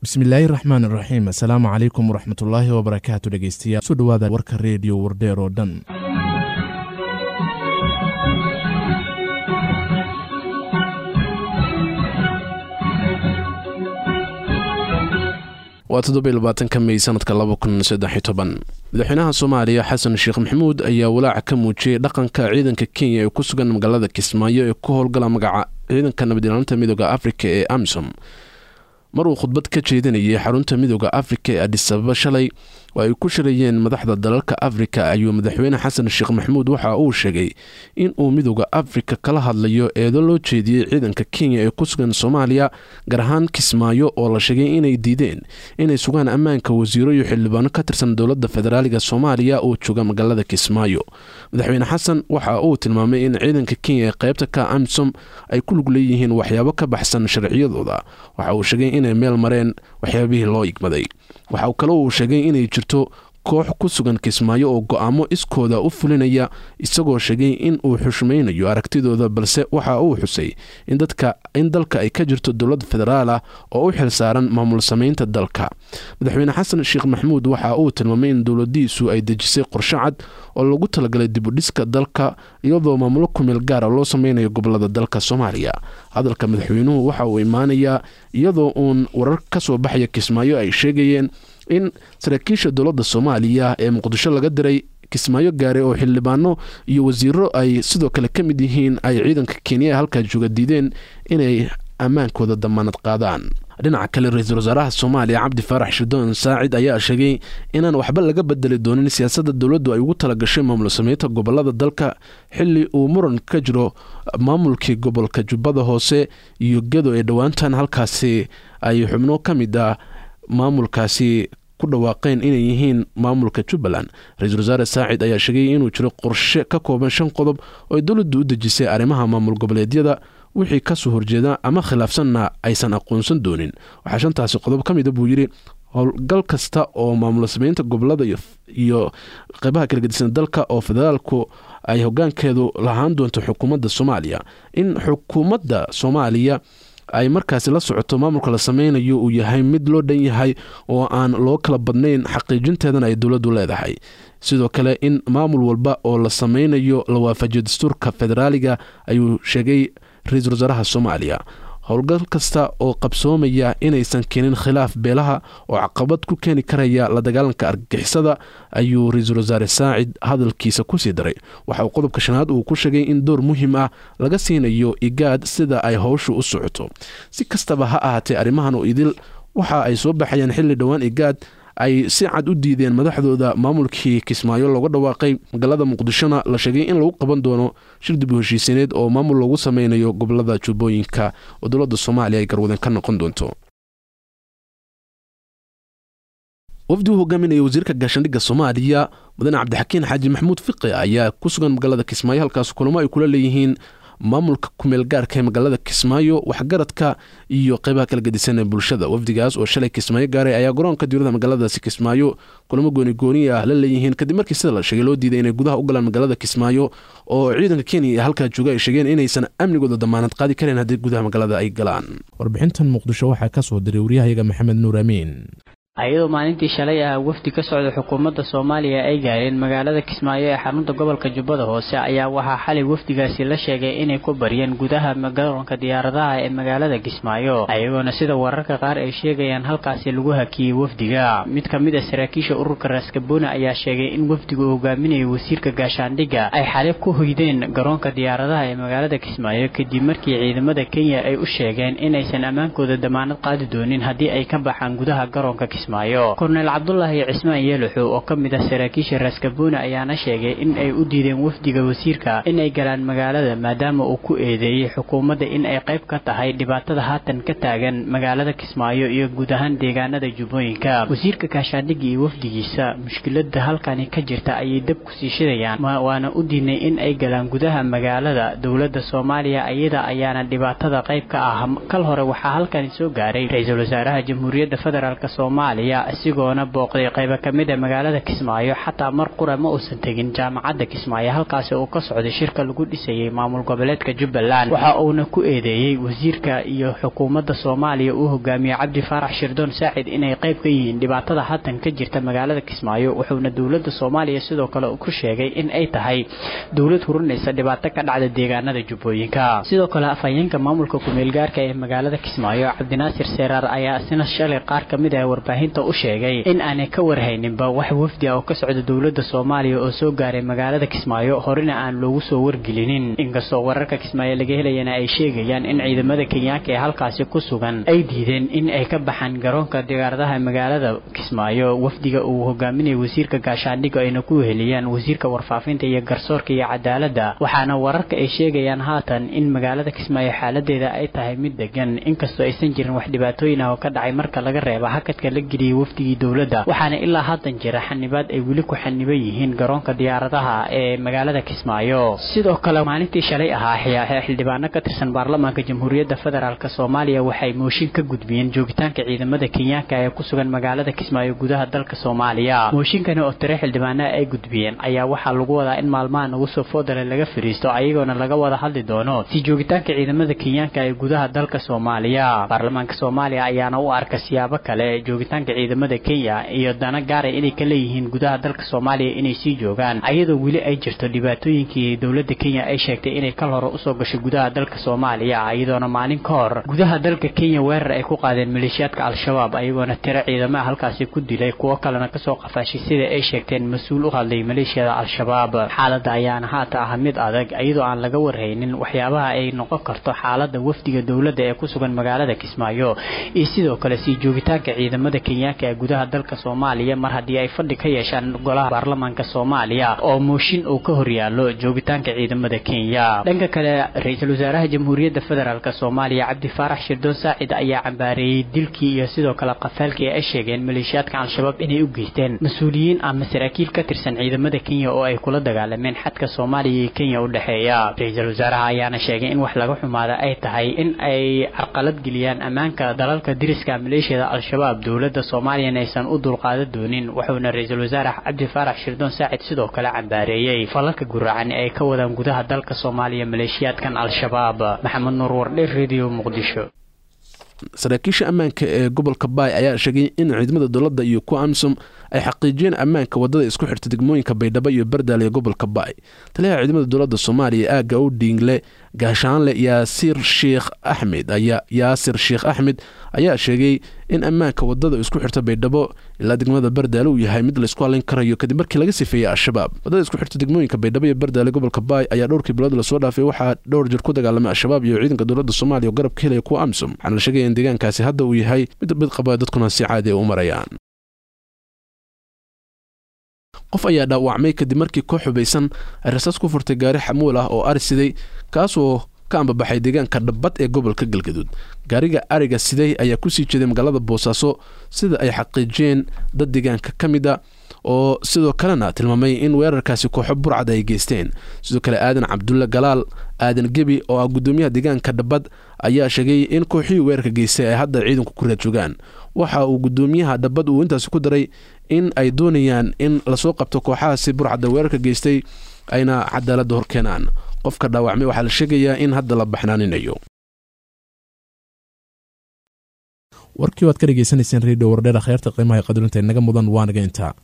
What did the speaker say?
bismillaahi raxmaan iraxiim assalaamu calaykum waraxmatullaahi wabarakaatu dhegeystayaal soo dhowaada warka reediyo wardheer oo dhan waa toddobylabaatanka mey sanadka laba kun saddex toban madaxweynaha soomaaliya xasan sheekh maxamuud ayaa walaaca ka muujiyey dhaqanka ciidanka kenya ee ku sugan magaalada kismaayo ee ku howlgala magaca ciidanka nabadilaalinta midooda afrika ee amisom mar uu khudbad ka jeedinayay xarunta midooda afrika ee adisababa shalay oo ay ku shirayeen madaxda dalalka afrika ayuu madaxweyne xasan sheekh maxamuud waxa uu sheegay in uu midooda afrika kala hadlayo eedo loo jeediyey ciidanka kenya ee ku sugan soomaaliya gaar ahaan kismaayo oo la sheegay inay diideen inay sugaan ammaanka wasiiro iyo xildhibaano ka tirsan dowladda federaaliga soomaaliya oo jooga magaalada kismaayo madaxweyne xasan waxa uu tilmaamay in ciidanka kenya ee qaybta ka amisom ay ku lug leeyihiin waxyaabo ka baxsan sharciyadooda waxa uu sheegay inay meel mareen waxyaabihii loo igmaday waxa kale uu sheegay inay jirto koox ku sugan kismaayo oo go-aamo iskooda u fulinaya isagoo sheegay in uu xushmaynayo aragtidooda balse waxa uu xusay in dalka ay ka jirto dowlad federaal ah oo u xil saaran maamul samaynta dalka madaxweyne xasan sheekh maxamuud waxa uu tilmaamay in dowladiisu ay dejisay qorshe cad oo lagu talagalay dibudhiska dalka iyadoo maamulo kumeel gaara loo sameynayo gobolada dalka soomaaliya hadalka madaxweynuhu waxa uu imaanayaa iyadoo uun warar ka soo baxaya kismaayo ay sheegayeen in saraakiisha dowladda soomaaliya ee muqdisho laga diray kismaayo gaare oo xildhibaano iyo wasiiro ay sidoo kale ka mid yihiin ay ciidanka kenya ee halkaa jooga diideen inay ammaankooda damaanad qaadaan dhinaca kale ra-iisul wasaaraha soomaaliya cabdi faarax shirdoon saacid ayaa sheegay inaan waxba laga bedeli doonin siyaasadda dowladdu ay ugu talagashay maamul sameynta gobolada dalka xili uu muran ka jiro maamulkii gobolka jubbada hoose iyo gedo ee dhowaantan halkaasi ay xubno ka mid ah maamulkaasi ku dhawaaqeen inay yihiin maamulka jubbaland ra-iisul wasaare saacid ayaa sheegay inuu jiro qorshe ka kooban shan qodob oo ay dowladdu u dejisay arrimaha maamul goboleedyada wixii kasoo horjeeda ama khilaafsanna aysan aqoonsan doonin waxaa shantaasi qodob ka mida buu yidhi howlgal kasta oo maamul sameynta gobolada iyo qeybaha kala gedisan dalka oo federaalku ay hogaankeedu lahaan doonto xukuumadda soomaaliya in xukuumadda soomaaliya ay markaasi la socoto maamulka la sameynayo uu yahay mid loo dhan yahay oo aan loo kala badnayn xaqiijinteedana ay dowladdu leedahay sidoo kale in maamul walba oo la sameynayo la waafajiyo dastuurka federaaliga ayuu sheegay ra-iisul wasaaraha soomaaliya howlgal kasta oo qabsoomaya inaysan keenin khilaaf beelaha oo caqabad ku keeni karaya la dagaalanka argagixisada ayuu ra-iisul wasaare saacid hadalkiisa kusii daray waxa uu qodobka shanaad uu ku sheegay in door muhiim ah laga siinayo igaad sida ay howshu u socoto si kastaba ha ahaatee arrimahan oo idil waxa ay soo baxayaan xilli dhowaan igaad ay si cad u diideen madaxdooda maamulkii kismaayo looga dhawaaqay magaalada muqdishona la sheegay in lagu qaban doono shir dib u heshiisineed oo maamul loogu sameynayo gobolada jubbooyinka oo dowladda soomaaliya ay garwadan ka noqon doonto wafdi u hogaaminaya wasiirka gaashaandhigga soomaaliya mudane cabdixakiin xaaji maxamuud fiqi ayaa ku sugan magaalada kismaayo halkaas kulamo ay kula leeyihiin maamulka kumeel gaarka ee magaalada kismaayo waxgaradka iyo qeybaha kala gedisan ee bulshada wafdigaas oo shalay kismaayo gaaray ayaa garoonka diirada magaaladaasi kismaayo kulamo goonigooni ah la leeyihiin kadib markii sida la sheegay loo diiday inay gudaha u galaan magaalada kismaayo oo ciidanka kenya ee halkaa jooga ay sheegeen inaysan amnigooda damaanad qaadi kareen haddii gudaha magaalada ay galaan warbixintan muqdisho waxaa ka soo diray waryahayaga maxamed nuur amiin ayadoo maalintii shalay ah wafdi ka socda xukuumadda soomaaliya ay gaareen magaalada kismaayo ee xarunta gobolka jubbada hoose ayaa waxaa xalay wafdigaasi la sheegay inay ku baryeen gudaha garoonka diyaaradaha ee magaalada kismaayo ayagoona sida wararka qaar ay sheegayaan halkaasi lagu hakiyey wafdiga mid ka mid a saraakiisha ururka raaskaboona ayaa sheegay in wafdiga uu hogaaminayo wasiirka gaashaandhigga ay xalay ku hoydeen garoonka diyaaradaha ee magaalada kismaayo kadib markii ciidamada kenya ay u sheegeen inaysan ammaankooda damaanad qaadi doonin haddii ay ka baxaan gudaha garoonka korneyl cabdulaahi cismaan yeeluxu oo ka mid ah saraakiisha raaskaboona ayaana sheegay in ay u diideen wafdiga wasiirka in ay galaan magaalada maadaama uu ku eedeeyey xukuumadda in ay qayb ka tahay dhibaatada haatan ka taagan magaalada kismaayo iyo guud ahaan deegaanada jubbooyinka wasiirka gaashaandhigga iyo wafdigiisa mushkilada halkani ka jirta ayay dab ku sii shidayaan waana u diidnay in ay galaan gudaha magaalada dowladda soomaaliya iyada ayaana dhibaatada qayb ka ah kal hore waxaa halkani soo gaaray ra-iisul wasaaraha jamhuuriyadda federaalk soomaaliya soomaaliya isigoona booqday qaybo ka mid a magaalada kismaayo xataa mar qura ma uusan tegin jaamacadda kismaayo halkaasi uu ka socday shirka lagu dhisayay maamul goboleedka jubbaland waxa uuna ku eedeeyey wasiirka iyo xukuumadda soomaaliya uu hogaamiyey cabdi faarax shirdoon saacid inay qayb ka yihiin dhibaatada haatan ka jirta magaalada kismaayo wuxuuna dowladda soomaaliya sidoo kale ku sheegay in ay tahay dowlad hurinaysa dhibaato ka dhacda deegaanada jubbooyinka sidoo kale afhayeenka maamulka kumeelgaarka ee magaalada kismaayo cabdinaasir seeraar ayaa isna shalay qaar ka mid ah warbaahinta u sheegay in aanay ka warhayninba wax wafdi ah oo ka socda dowladda soomaaliya oo soo gaaray magaalada kismaayo horena aan loogu soo wargelinin inkastoo wararka kismaayo laga helayana ay sheegayaan in ciidamada kenyaanka ee halkaasi ku sugan ay diideen in ay ka baxaan garoonka diyaaradaha magaalada kismaayo wafdiga uu hogaaminaya wasiirka gaashaandhigga ayna ku heliyaan wasiirka warfaafinta iyo garsoorka iyo cadaaladda waxaana wararka ay sheegayaan haatan in magaalada kismaayo xaaladeeda ay tahay mid degan inkastoo aysan jirin wax dhibaatooyin ah oo ka dhacay marka laga reeba hakadka la geliyey wafdigii dowladda waxaana ilaa haatan jira xanibaad ay weli ku xaniban yihiin garoonka diyaaradaha ee magaalada kismaayo sidoo kale maalintii shalay ahaa xildhibaano ka tirsan baarlamaanka jamhuuriyadda federaalk soomaaliya waxay mooshin ka gudbiyeen joogitaanka ciidamada kenyaanka ee ku sugan magaalada kismaayo gudaha dalka soomaaliya mooshinkani oo tire xildhibaanaha ay gudbiyeen ayaa waxaa lagu wadaa in maalmaha nagu soo foodale laga fariisto ayagoona laga wada hadli doono si joogitaanka ciidamada kenyaanka ee gudaha dalka soomaaliya baarlamaanka soomaaliya ayaana u arka siyaabo kale joogitaanka ciidamada kenya iyo dana gaara inay ka leeyihiin gudaha dalka soomaaliya inay sii joogaan ayadoo weli ay jirto dhibaatooyinkii dowladda kenya ay sheegtay inay kal hore usoo gashay gudaha dalka soomaaliya iyadoona maalin ka hor gudaha dalka kenya weerar ay ku qaadeen maleeshiyaadka al-shabaab ayagoona tiro ciidamaha halkaasi ku dilay kuwo kalena kasoo qafaashay sida ay sheegteen mas-uul u hadlay maleeshiyada al-shabaab xaaladda ayaana haata ah mid adag iyadoo aan laga warhaynin waxyaabaha ay noqon karto xaalada wafdiga dowladda ee ku sugan magaalada kismaayo iyo sidoo kale sii joogitaanka ciidamada kenyaanka ee gudaha dalka soomaaliya mar haddii ay fadhi ka yeeshaan golaha baarlamaanka soomaaliya oo mooshin uu ka horyaalo joogitaanka ciidamada kenya dhanka kale ra-iisul wasaaraha jamhuuriyadda federaalk soomaaliya cabdi faarax shirdoon saacid ayaa cambaareeyey dilkii iyo sidoo kale qafaalkii ay sheegeen maleeshiyaadka al-shabaab inay u geysteen mas-uuliyiin ama saraakiil ka tirsan ciidamada kenya oo ay kula dagaalameen xadka soomaaliya iyo kenya u dhexeeya ra-iisul wasaaraha ayaana sheegay in wax laga xumaada ay tahay in ay carqalad geliyaan ammaanka dalalka diriska maleeshiyada al-shabaab dowladda soomaaliyana aysan u dulqaadan doonin wuxuuna ra-iisul wasaare cabdi faarax shirdoon saacid sidoo kale cambaareeyey falalka guracan ee ay ka wadaan gudaha dalka soomaaliya maleeshiyaadkan al-shabaab maxamed nuur wardhe radio muqdisho saraakiisha ammaanka ee gobolka baay ayaa sheegay in ciidamada dowladda iyo kuwa amisom ay xaqiijiyeen ammaanka wadada isku xirta degmooyinka baydhabo iyo bardaale ee gobolka baay taliyaha ciidamada dowladda soomaaliya aagga u dhiingle gaashaanle yaasir sheekh axmed ayaa yaasir sheekh axmed ayaa sheegay in ammaanka wadada isku xirta baydhabo ilaa degmada bardaale uu yahay mid laysku halayn karayo kadib markii laga sifeeyey al-shabaab wadada isku xirta degmooyinka baydhabo iyo bardaale gobolka baay ayaa dhowrkii bilood lasoo dhaafay waxaa dhowr jir ku dagaalamay al-shabaab iyo ciidanka dowladda soomaaliya oo garab ka helaya kuwa amisom waxaana la sheegaya in deegaankaasi hadda uu yahay mid mid qaba dadkuna si caadi a u marayaan qof ayaa dhaawacmay kadib markii koox xubaysan ay rasaas ku furtay gaari xamuul ah oo ari siday kaasoo ka ambabaxay deegaanka dhabbad ee gobolka galgaduud gaariga ariga siday ayaa kusii jeeday magaalada boosaaso sida ay xaqiijiyeen dad deegaanka ka mid a oo sidoo kalena tilmaamay in weerarkaasi kooxo burcad ay geysteen sidoo kale aadan cabdulle galaal aadan gebi oo ah guddoomiyaha deegaanka dhabbad ayaa sheegay in kooxihii weerarka geystay ay hadda ciidanku ku raad joogaan waxa uu guddoomiyaha dhabbad uu intaasi ku daray in ay doonayaan in lasoo qabto kooxahaasi burcadda weerarka geystay ayna cadaaladda hor keenaan qofka dhaawacmay waxaa la sheegayaa in hadda la baxnaaninayo warkii waad ka dhegeysanayseen redio wardheer kheyrta qiimaha qadarinta inaga mudan waanaga intaa